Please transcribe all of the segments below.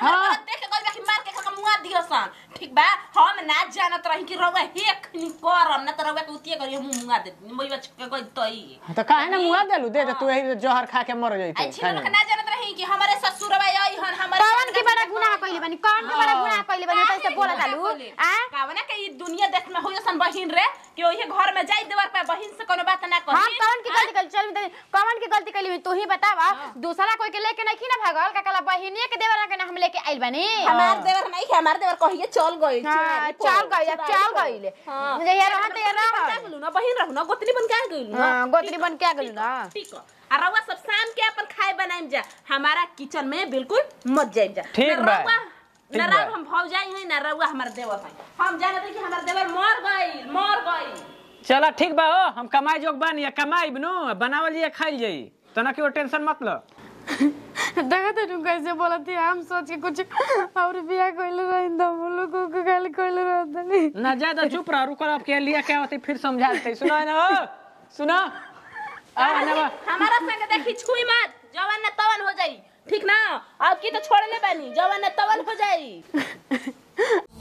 घर हाँ। वाला देख के कहल कि मार के का मुआ दियो सन ठीक बा हम ना जानत रही कि रउआ हेक नि करम ना त रउआ के उतिए करियो मुंह मुआ दे मोइबा छके कोई तई तो काहे ना मुआ देलू दे दे तू यही जहर खा के मर आई जइते छिन लोग ना जानत रही कि हमारे ससुरबा आई हन हमारे कौन के बड़ा गुनाह कइले बानी कौन के बड़ा गुनाह कइले बानी तैसे बोला चालू आ कावना के ई दुनिया देश में होय सन बहिन रे कि ओहे घर में जाई देवर पे बहिन से कोनो बात ना हम कही कौन की गलती कइले चल दे कौन की गलती कइले तू ही बतावा दूसरा कोई के लेके नहीं ना भागल का कला बहिनी के देवर के ना हम लेके आइल बानी हमार देवर नहीं है हमार देवर कहिए चल गई हां चल गइल चल गइल मुझे यार वहां ते यार रहू ना बहिन रहू ना गोतनी बन के आ गइल ना हां गोत्री बन के आ गइल ना ठीक है आ रउआ सब शाम के अपन खाए बनाइम जा हमारा किचन में बिल्कुल मत जाइम जा ठीक ना बा, रउआ- ठीक ना बा। रउआ हम भौजाई हैं ना रउआ हमार देवर हैं हम जानते हैं कि हमार देवर मर गइल मर गइल चला ठीक बा हो हम कमाई जोग बानी या कमाई बनो बनावल जाई खाइल जाई तना के टेंशन मत लो देखा तेनु कैसे बोला थी हम सोच के कुछ और बिया कइले रहिन हम लोग को गाली कइले रहतनी ना ज्यादा चुप रह रुको अब के लिया क्या होती फिर समझा देते सुनो है ना हो सुनो आ ना बा हमारा संग देखी छुई मत जवान ना तवन हो जाई ठीक ना अब की तो छोड़ ले बानी जवान ना तवन हो जाई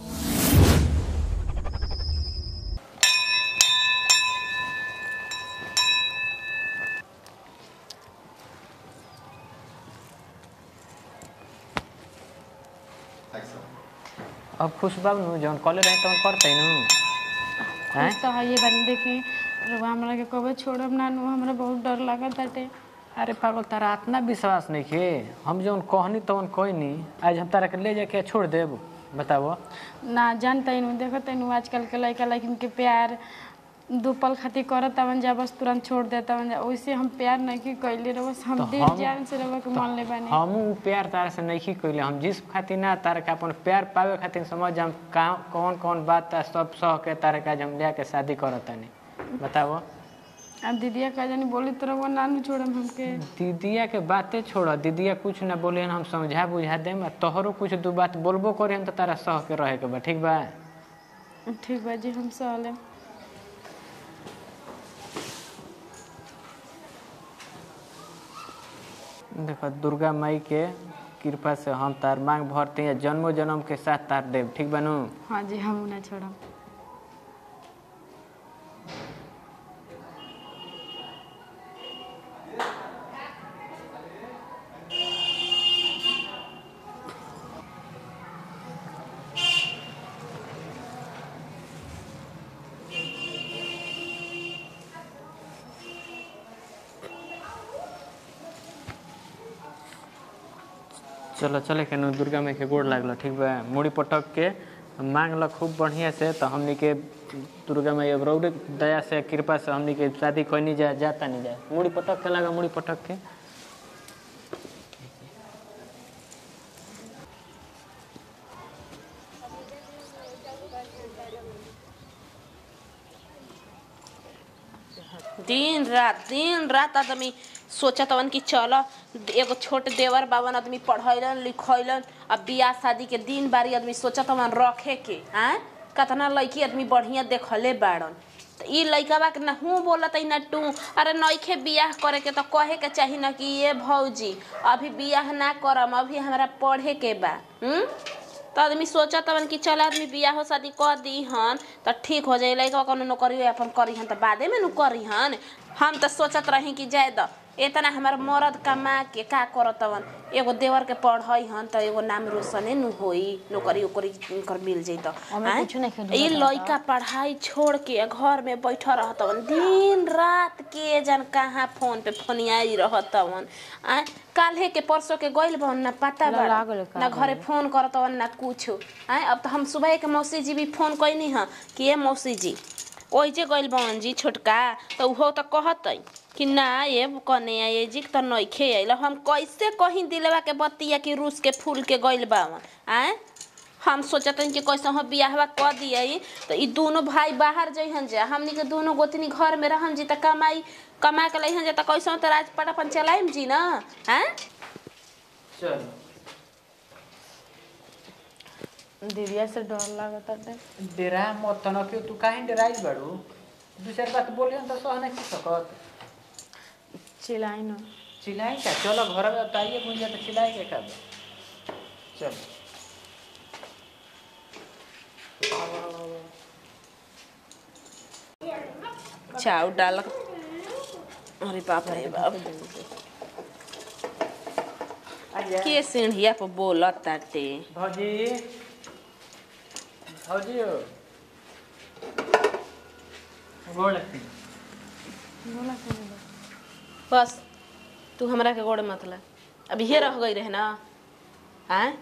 अब खुश बाब नु जौन कॉले रहे तौन करते नु हैं तो है ये बात देखी रउआ हमरा के कबे छोड़ब ना नु हमरा बहुत डर लागत बाटे अरे पागल तारा इतना विश्वास नहीं के हम जौन कहनी तौन कहनी आज हम तारा के ले जाके छोड़ देब बताओ ना जानते नु देखते नु आजकल के लड़का लड़किन के प्यार दो पल खातिर करत तवन जा बस तुरंत छोड़ देता जा वैसे हम प्यार नहीं की कैले रहो हम तो दिल हम- जान से रहो के मान ले बानी हम उ प्यार तारा से नहीं कैले हम जिस खातिर ना तारा के अपन प्यार पावे खातिर समझ हम कहाँ कौन कौन बात है सब सह के तारा के आज हम ले के शादी करत तानी बताओ अब दीदिया का जानी बोली तो रहो ना नु छोड़म हमके दीदिया के बातें छोड़ दीदिया कुछ ना बोले हम समझा बुझा देम आ तोहरो कुछ दू बात बोलबो करे हम तो तारा सह के रहे के बा ठीक बा ठीक बा जी हम सहले देखो दुर्गा माई के कृपा से हम तार मांग भरते हैं जन्मो जन्म के साथ तार देव ठीक बनू हाँ जी हम ना छोड़म चलो चले के नु दुर्गा माई के गोड़ लागल ठीक बा मुड़ी पटक के मांग ल खूब बढ़िया से तो हमनी के दुर्गा माई अब रौरे दया से कृपा से हमनी के शादी कोई नहीं जाए जाता नहीं जाए मुड़ी पटक के लगा मुड़ी पटक के दिन रात दिन रात आदमी सोचत हवन कि चल एगो छोट देवर बावन आदमी पढ़ैलन लिखैलन अब बियाह शादी के दिन बारी आदमी सोचत हवन रखे के आँ कतना लड़की आदमी बढ़िया देखले बाड़न त ई लइकवा के ना हूँ बोलत ना टू अरे नइखे बियाह करे के तो कहे के चाही ना कि ये भौजी अभी बियाह ना करम अभी हमरा पढ़े के बा हम्म तो आदमी सोचत हवन कि चल आदमी बियाह शादी कर दी हन त ठीक हो जाई लइका कोनो नौकरी अपन करी हन त बादे में नु करी हन हम त सोचत रही कि जाए द इतना हमार मरद कमा के का करत हवन एगो देवर के पढ़ई हन त एगो नाम रोशने नु होई नौकरी ओकरी कर मिल जाई त आँय? ई लइका पढ़ाई छोड़ के घर में बैठ रहत हवन दिन रात के जन कहाँ फोन पे फोनियाई रहत हवन आ काल्हे के परसों के गइल बहन ना पता बा ना घरे फोन करत हवन ना कुछ आय अब तो हम सुबह के मौसी जी भी फोन कैनी ह कि ए मौसी जी ओइ जे गइल बहन जी छोटका त उहो त कहतै कि ना ये कने आए जी त नइखे आइल हम कैसे कहीं दिलवा के बतिया कि रूस के फूल के गइल बावन आय हम सोचत हन कि कैसे हम बियाहवा क दिए तो ई दोनों भाई बाहर जइहन जा हमनी के दोनों गोतनी घर में रहन जी त कमाई कमा के लइहन जा त कैसे त राजपाट अपन चलाइम जी ना हैं चलो दीदिया से डर लागत बाटे डेरा मत तना क्यों तू काहे डेराइल बाड़ू दू चार बात बोलियो त सह नहीं सकत चिल्लाई न चिल्लाई का चलो घर में ताइए बुझ जा तो चिल्लाई के का चल चाउ डाल अरे बाप रे बाप के सीढ़िया पर बोलत ताटे भौजी भौजी हो गोड़ लगती बस तू हमरा के गोड़ मत ला अब ये रह गई रहे ना आय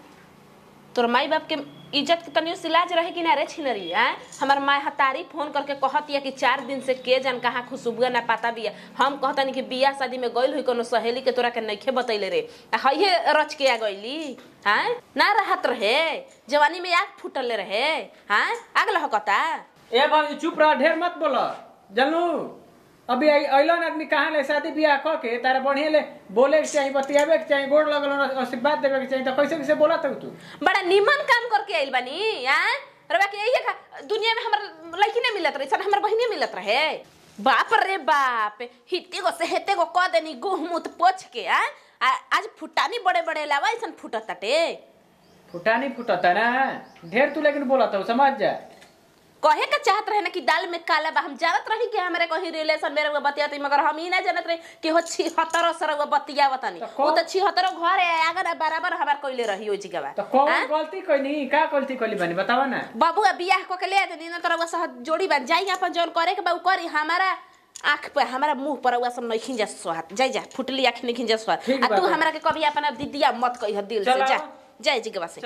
तोर माई बाप के इज्जत के तनियो सिलाज रहे कि ना रे छिनरी आय हमर माय हतारी फोन करके कहतिया कि चार दिन से के जन कहाँ खुशबुआ ना पाता बिया हम कहतनी कि बियाह शादी में गइल हुई कोनो सहेली के तोरा के नइखे बतैले रे आ हइये रच के आ गइली आय ना रहत रहे जवानी में आग फूटले रहे आय आग लहकता ए भौजी चुप रह ढेर मत बोलो जानू अभी अइलन आदमी कहाँ ले शादी ब्याह क के तारा बढ़िया ले बोले के चाहिए बतियावे के चाहिए गोड़ लगल आशीर्वाद देवे के चाहिए तो कैसे कैसे बोला तू तू बड़ा निमन काम करके आइल बानी आय रवा के यही का दुनिया में हमर लड़की नहीं मिलत रही सन हमर बहिनी मिलत रहे बाप रे बाप हिते गो से हेते गो क देनी गुह मुत पोछ के आ आ- आज फुटानी बड़े बड़े लावा ऐसन फुटत ताटे फुटानी फुटता ना ढेर तू लेकिन बोला था समझ जा कहे का चाहत रहे ना कि दाल में काला बा हम जानत रही कि हमरे कहीं रिलेशन मेरे वो बतियाती मगर हम ही ना जानत रही कि हो छिहत्तर सर वो बतियावतनी तो वो कौन- तो छिहत्तर घर है अगर बराबर हमार कोइले रही हो जिगवा तो कौन गलती कोई नहीं का गलती कोली बनी बतावा ना बाबू बियाह को के ले आते दिन तरह सह जोड़ी बन जाई अपन जौन करे के बाबू करी हमारा आँख पे हमारा मुंह पर उआ सब नहीं खिंजा स्वाद जाई जा फुटली आँख नहीं खिंजा स्वाद ठीक आ बात तू है। हमरा के कभी अपना दीदिया मत कही दिल से चलो। जा जाए जिगवा से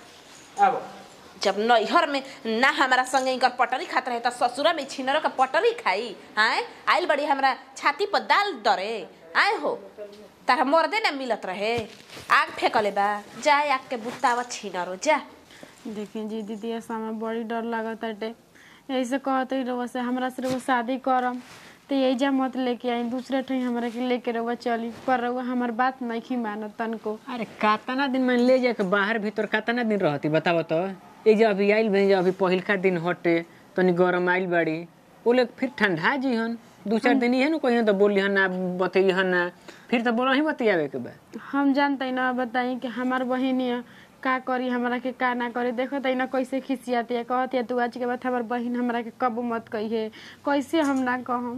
चलो अब जब नैहर में ना हमारा संगे इनकर पटरी खात रहे त ससुरा में छिनरो का पटरी खाई आए आइल बड़ी हमरा छाती पर दाल दरे आए हो तारा मर्दे ना मिलत रहे आग फेंकले बा जाए आग के बुतावा छिनरो जा देखिए जी दीदी ऐसा में बड़ी डर लागत हटे ऐसे कहते ही रहो से हमरा से रहो शादी करम तो एजा मत लेके आई दूसरे ठाई हमरा के लेके रहो चली पर रहो हमार बात नहीं मानत तनको अरे कातना दिन में ले जाके बाहर भीतर कातना दिन रहती बताओ तो ये जो अभी आइल बनी जो अभी पहिलका दिन हटे तनी गरम आइल बाड़ी वो लोग फिर ठंडा जी हन दू चार दिन ही है ना कहीं तो बोली हन ना बतैली हन ना फिर तो बोला ही बतियावे के बा हम जानते ना बताई कि हमार बहिनिया का करी हमरा के का ना करी देखो त ना कैसे खिसियाती है कहती है तू आज के बाद हमार बहिन हमरा के कब मत कहिए कैसे हम ना कहम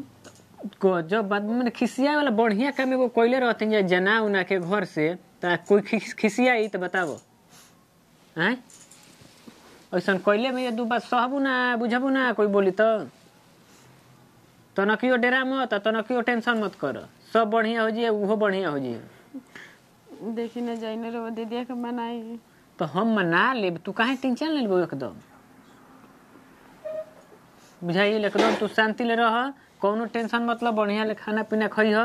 को जब बात मैंने खिसिया वाला बढ़िया काम एगो कोयले रहते हैं जना उना के घर से तो कोई खिस- खिसियाई तो बताओ हैं ऐसा कोयले में ये दू बात सहबू ना बुझबू ना कोई बोली तो तनकियो डेरा मत तनकियो टेंशन मत कर सब बढ़िया हो जाए उहो बढ़िया हो जाए देखी न जाई न रहो दीदिया के मनाई तो हम मना लेब तू काहे टेंशन ले लेबो एकदम बुझाइए एकदम तू शांति ले रह कौनो टेंशन मतलब बढ़िया ले खाना पीना खइह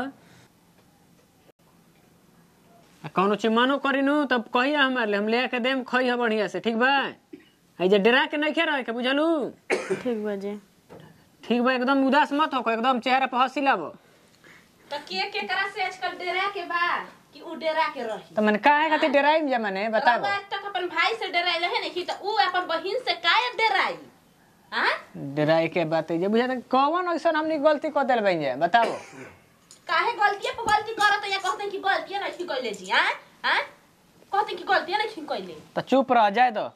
आ कौनो चीज मनो करिनु तब कहिया हमारे ले हम ले के देम खइह बढ़िया से ठीक बा आई जे डरा के नहीं रहे के बुझलू ठीक बाजे ठीक बा एकदम उदास मत हो एकदम चेहरा पर हंसी लाबो तो के के करा से आजकल डेरा के बा कि उ डेरा के रही तो मैंने काहे खातिर डराई जा मैंने बताओ रउआ आज तक अपन भाई से डराइल है नहीं तो उ अपन बहिन से काहे डराई हां डराई के बात है जे बुझा कौन ऐसा हमनी गलती कर दिल बन जाए बताओ काहे गलतिया पे गलती करत या कहते कि गलतिया नहीं कइले जी हां हां कहते कि गलतिया नहीं कइले तो चुप रह जाए तो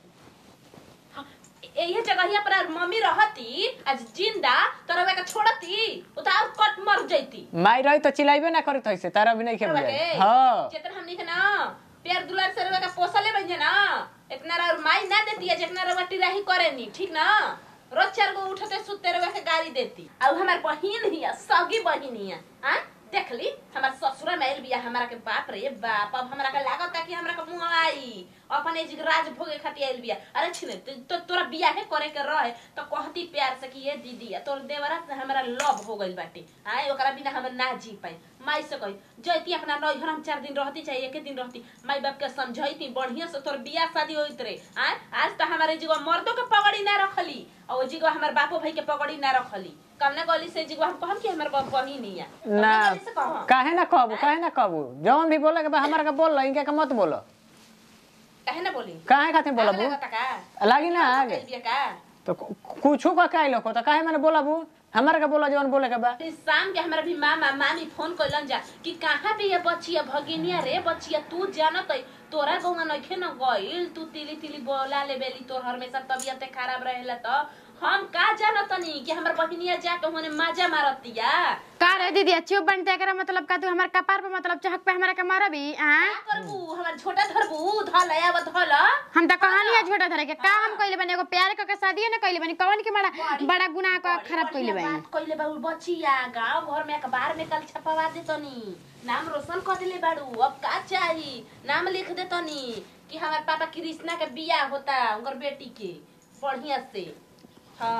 ये जगहिया पर मम्मी रहती आज जिंदा तो रउआ के छोड़ती उ तो और कट मर जैती माई रही तो चिल्लाइबे ना करत ऐसे तारा भी नहीं खेल रउआ जाए के हाँ जितना हमनी के ना प्यार दुलार से रउआ के पोसले बन जे ना इतना रउआ माई ना देती है जितना रउआ टिराही करेनी ठीक ना रोज चार गो उठते सुते रउआ के गाली देती अब हमार बहिन हिया सगी बहिन हिया हां देख ली हमार ससुरा में आइल बिया हमारा के बाप रे बाप अब हमरा के लागत कि हमरा के मुंह आई अपन एज राज भोगे खातिर आइल बिया अरे छिने तो, तो तोरा बियाहे करे के रहे तो कहती प्यार से कि ये दीदी तोर देवरा से हमरा लव हो गइल बाटे आए ओकरा बिना हम ना जी पाई माई से कही जैती अपना नैहर हम चार दिन रहती चाहे एक दिन रहती माई बाप के समझैती बढ़िया से तोर बियाह शादी होइत रे आए आज तो हमारे जीवा मर्दों के पगड़ी ना रखली और वो जीवा हमार बापो भाई के पगड़ी ना रखली कमना गली से जीवा हम कहम कि हमर बहिन ही है ना गली से कहम काहे ना कहबू काहे ना कहबू जौन भी बोले के बा हमारा के बोल इनके के मत बोलो काहे ना बोली काहे खातिर आग बोलबू लगता का लागी ना आगे कइल बिया का तो कुछू का काहे लोको तो काहे मैंने बोलबू हमारा का बोला जवन बोले के बा फिर शाम के हमारा भी मामा मामी फोन कइलन जा कि कहाँ पे ये बचिया भगिनिया रे बचिया तू जानत है तोरा गौवा नइखे न गइल तू तिली तिली बोला ले बेली तोर हमेशा तबियत खराब रहेला त हम का जानत नहीं कि हमर बहिनिया जाके होने माजा मारतिया का रे दीदी चुप बनते एकरा मतलब का तू हमार कपार पे मतलब चहक पे हमरा के मारबी आ का करबू हमर छोटा धरबू धल आब धल हम त कहानी है छोटा धरे के का हम कइले बनी एगो प्यार क के शादी न कइले बनी कौन के बड़ा बड़ा गुनाह क खराब कइले बनी बात कइले बाबू बचिया गांव घर में अखबार में कल छपवा देतनी नाम रोशन कर दिले बाड़ू अब का चाही नाम लिख देतनी कि हमार पापा कृष्णा के बियाह होता उनकर बेटी के बढ़िया से हाँ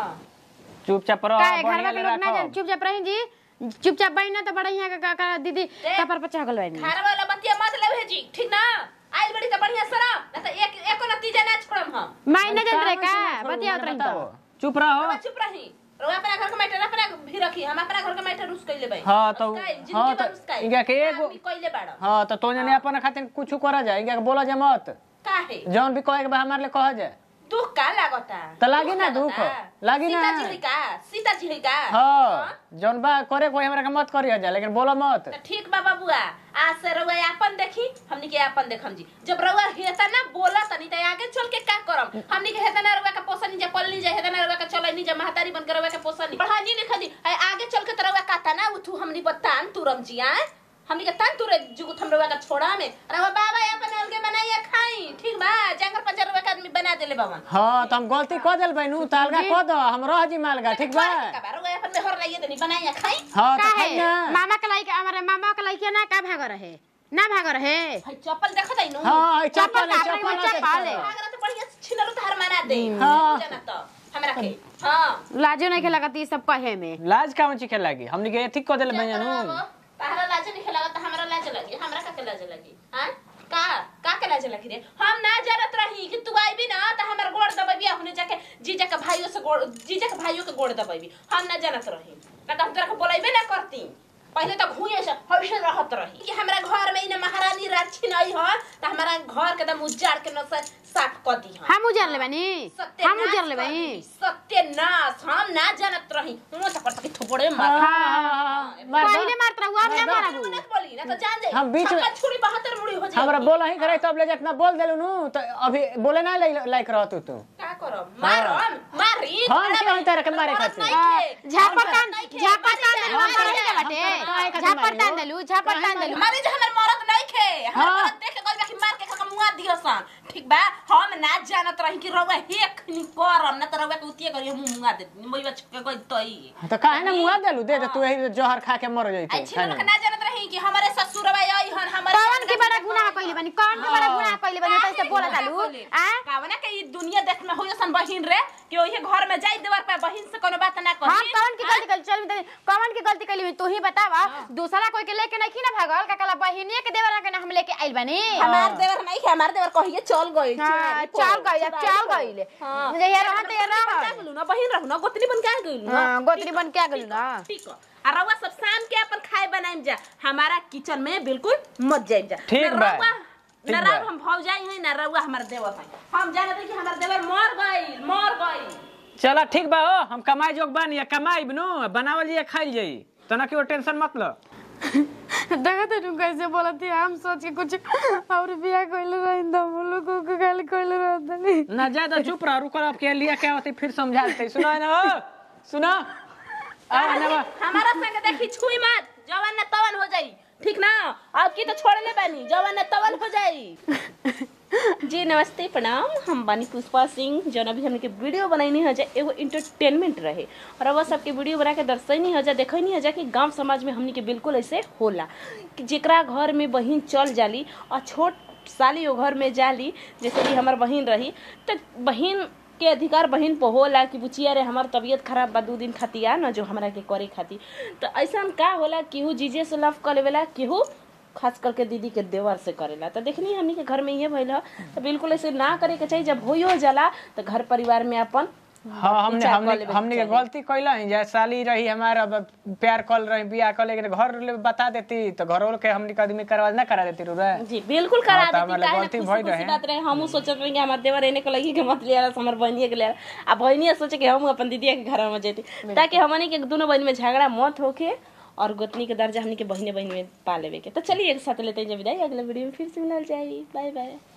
चुपचाप रह का है, बढ़िया घरवा के ले लोग ना रखो। जान चुपचाप रही जी चुपचाप बही ना तो बड़ा यहाँ का, का, का दीदी कपार पे चहकल बनी खार वाला बतिया मत ले भेजी ठीक ना आइल बड़ी तो बढ़िया सरा ना तो एक एको नतीजा ना छोड़म हम माई न जान रे का कहाँ से बतिया छोड़ू, उतरही बताओ। तो चुप रहो रउआ चुप रही रउआ अपना घर के मैटर अपना भी रखी हम अपना घर के मैटर रुस कइले बाई हाँ, तो- रुस्काई, जिंदगी हाँ, भर तो रुस्काई। इनका के एगो- आदमी कइले बाड़ हाँ तो तो जने अपन खातिर कुछ करा जाए इनका के बोला जाए मत काहे जौन भी कहे के बा हमारे लिए कह जाए दुख का लागता तो लागी ना दुख, लागी ना। सीता जी है का सीता जी है का हाँ जौन बा करे कोई हमरा के मत करिया जाए लेकिन बोला मत तो ठीक बा बाबुआ आज से रउआ अपन देखी हमनी के अपन देखम जी जब रउआ हेता ना बोला तनी त आगे चल के का करम हमनी के हेता ना रउआ का पोसनी जा पलनी जा हेता ना रउआ का चलनी जा महतारी बन के रउआ के पोसनी पढ़ानी लिखा दी है आगे चल के त रउआ काता ना उठू हमनी बतान तुरम जी आ हमनी के तन तुरे जुगुत हम रउआ का छोड़ा में रउआ बाबा अपन अलगे बनाइए खाई ठीक बा जंगल पंजर रउआ के आदमी बना देले बावन हाँ तो हम गलती कह दिल बहनू तो अलगा कह दो हम रह जी मालगा ठीक बा रउआ अपन में हर रहिए तनी बनाइए खाई हाँ का तो खाई है ना मामा के लाइक हमारे मामा के लाइक ना का भाग रहे ना भाग रहे है चप्पल देखत है नु हाँ ई चप्पल चप्पल का अपने चप्पल चप्पल है। अगर तो बढ़िया से छिनरो तार मारा दे हाँ। जाना तो हमरा के हां लाजो नहीं खेला करती सब कहे में लाज का चीखे लागी हमनी के एथिक कह दिल बहनू तारा लाज नहीं खेला तो हमरा लाज लगी हमरा का के लाज लगी हां का का के लाज लगी रे हम ना जानत रही कि तू आईबी ना त हमर गोड़ दबबिया होने जाके जीजा के भाइयों से गोड़ जीजा के भाइयों के गोड़ दबबी हम ना जानत रही ना तो हम तोरा के बोलाइबे ना करती पहले तो घुए से हमेशा रहत रही कि हमरा घर में इने महारानी राक्षी नहीं हो त हमरा घर के दम उजाड़ के न से साफ कर दी हम हम उजर ले बनी हम उजर ले बनी सत्यनाश हम ना जानत रही हुआ तो करता कि थोपड़े मार पहले मारत रहू अब ना मारबू मत बोली ना तो जान जाई हम बीच में- छक्का छुरी बहत्तर मुड़ी हो जाई हमरा बोला ही करे तब ले जितना बोल देलू नु तो अभी बोले ना लाइक रह तू तू का करब मारम मारी हम के हम तारा के मारे खातिर झापर तान झापर तान देलू हम रही के बाटे झापर तान देलू झापर तान देलू मारी जे हमर मरद नहीं खे हमर हाँ। मरद देख के कहल कि मार के खका मुआ दियो सन ठीक बा हम ना जानत रही कि रउआ हेक नि करम ना त रउआ के उतिए करी हम मुआ दे मोइबा छके गई तई तो काहे ना मुआ देलू दे दे तू यही जहर खा के मर जाई आई तू छिन लोग ना जानत रही कि हमारे ससुरबा आई हन हमारे कौन की बड़ा गुनाह कइले बनी कौन के बड़ा गुनाह कइले बनी तो से बोला तालू आ कावना के ई दुनिया देख में होय सन बहिन रे कि ओही घर में जाई देवर पे बहिन से कोनो बात ना हम कही कौन की गलती कइले चल बता कौन की गलती कइले तू ही बतावा दूसरा कोई के लेके नहीं ना भागल का कला बहिनी के देवरा के ना हम लेके आइल बनी हमार देवर नहीं है हमार देवर कहिए चल गई हाँ, चल गइल चल गइल मुझे ये रहत ये रह ना बहिन रहू ना गोतनी बन के आ गइल ना हां गोतरी बन के आ गइल ना ठीक है आ रउआ सब शाम के अपन खाए बनाइम जा हमारा किचन में बिल्कुल मत जाइम जा ठीक ना बा। रउआ ठीक ना बा। रउआ हम भौजाई है ना रउआ हमार देवर है हम जानत रही कि हमार देवर मर गइल मर गइल चला ठीक बा हो हम कमाई जोग बानी कमाई नु बनावल जाई खाइल जाई तना की टेंशन मत लो देखा तो कैसे बोला थी हम सोच के कुछ और बिया कइले रहिन त हम लोग को गाली कइले रहत ना ज्यादा चुप रह रुको अब के लिए क्या होती फिर समझा देते सुनो है ना हो सुनो आ ना बा हमारा संग देखी छुई मत जवान ना तवन हो जाई ठीक ना अब की तो छोड़ ले बानी जवान ना तवन हो जाई जी नमस्ते प्रणाम हम बानी पुष्पा सिंह जौन अभी हमने के वीडियो बनैनी हो जाए एगो इंटरटेनमेंट रहे और अब सबके वीडियो बना के दर्शनी हो जाए देखनी हो जाए कि गांव समाज में हमने के बिल्कुल ऐसे होला कि जेकरा घर में बहिन चल जाली और छोट साली वो घर में जाली जैसे कि हमार बहिन रही तो बहिन के अधिकार बहिन पर होला कि बुचिया रे हमार तबीयत खराब बा दू दिन खातिर आ न जो हमरा के करे खातिर तो ऐसा का होला केहू जीजे से लव कर लेवेला केहू खास करके दीदी के देवर से करेला तो देखनी हमनी के घर में ये भइल ह तो बिल्कुल ऐसे ना करे के चाहिए जब होइयो जाला तो घर परिवार में अपन हाँ हमने विचार हमने कर लेवे के हमने के चाही। गलती कैला है जैसे साली रही हमारा अब प्यार कल रही बियाह कर लेकिन घर ले बता देती तो घर वालों के हमने के आदमी करवा ना करा देती रू रे जी बिल्कुल करा हाँ, तो देती हमारे काहे ना गलती खुशी भइल खुशी रहे। बात रहे हमहू सोचत रही कि हमार देवर एने के लगी के मत ले आला हमर बहनिए के ले आला आ बहनिया सोचे कि हम अपन दीदिया के घर में जेती ताकि हमनी के दोनों बहन में झगड़ा मत होके और गोतनी के दर्जा हमनी के बहने बहन में पा लेवे के तो चलिए एक साथ लेते हैं जब विदाई अगले वीडियो में फिर से मिलल जाई बाय बाय